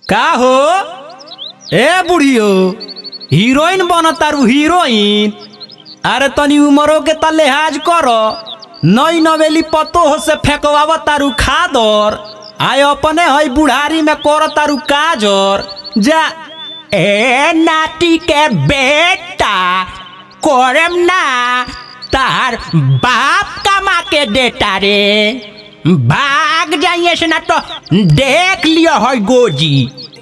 का हो ए बुढ़ियो हीरोइन बन तारू हीरोइन अरे तनी उमरो के त लिहाज कर नई नवेली पतो हो से फेंकवाव तारू खादर आय अपने हई बुढ़ारी में कर तारू काजर जा ए नाटी के बेटा कोरम ना तार बाप कमा के देता रे भाग जाइए से ना तो देख लियो है गोजी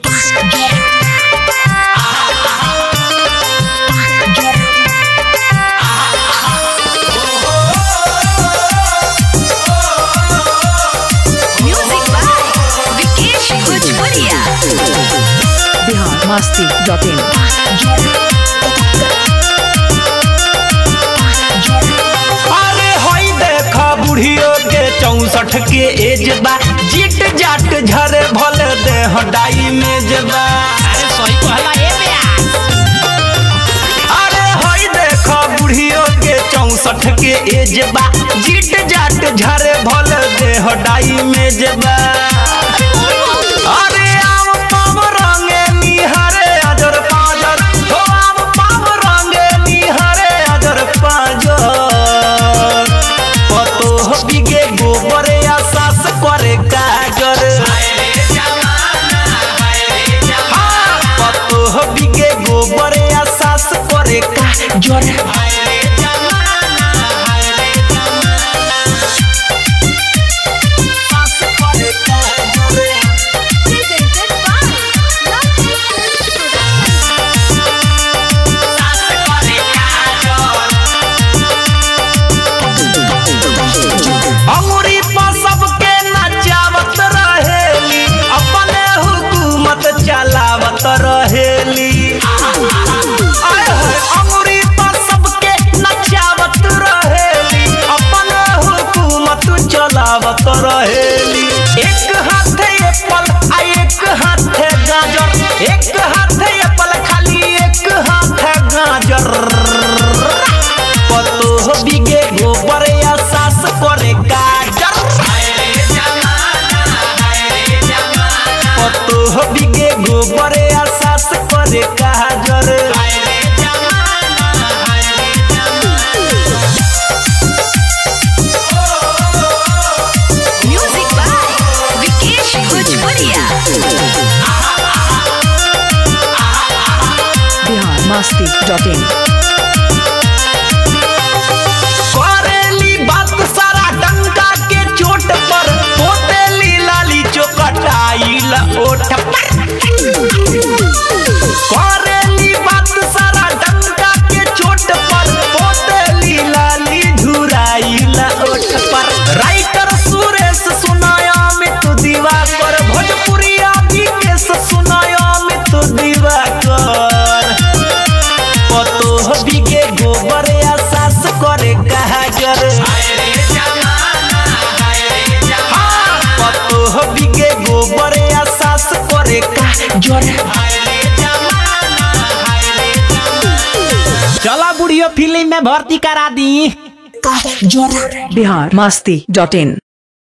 Music by Vikesh Bhojpuria. Bihar Masti dot in अरे होई देखा बुढ़ियो के चौसठ के एज बा चिट जाट झरे भल दे हटाई में जबा अरे सही कहला ए अरे होई देखा बुढ़ियो के चौसठ के एज बा चिट जाट झरे भल दे हटाई में जबा अरे आव पाव रंगे निहरे अजर पाजर हो आव पाव रंगे निहरे अजर पाजर पतो बिगे गोबरे आसास करे काजर हाँ, पतो बिगे गोबरे आसास करे काजर आसास करे काजर Presented by Lucky Production. अंगुरी पर सबके नचावत रहेली अपने हुकूमत चलावत रहेली आय हाय, अंगुरी पर सबके नचावत रहेली अपने हुकूमत चलावत रहेली एक हाथे एप्पल आ एक हाथे गाजर एक हाथे एप्पल खाली एक हाथे गाजर पतो बिगे गोबर या सास करे गाजर पतो बिगे गोबर या सास करे गाजर Music by Vikesh Bhojpuria. Bihar Masti dot in करेली बात सारा डंका के चोट पर पोतेली लाली चोकटाइल ओठ पर करेली बात सारा डंका के चोट पर पोतेली लाली झुराइल ओठ पर राइटर सुरेश सुनाया में तू दीवा कर भोजपुरिया विकेश सुनाया में तू दीवा कर पतो बिगे गोबर या सास करे गाजर हाँ, पतो बिगे गोबर या सास करे गाजर चला बुढ़ियो फिल्म में भर्ती करा दी बिहार मस्ती डॉट इन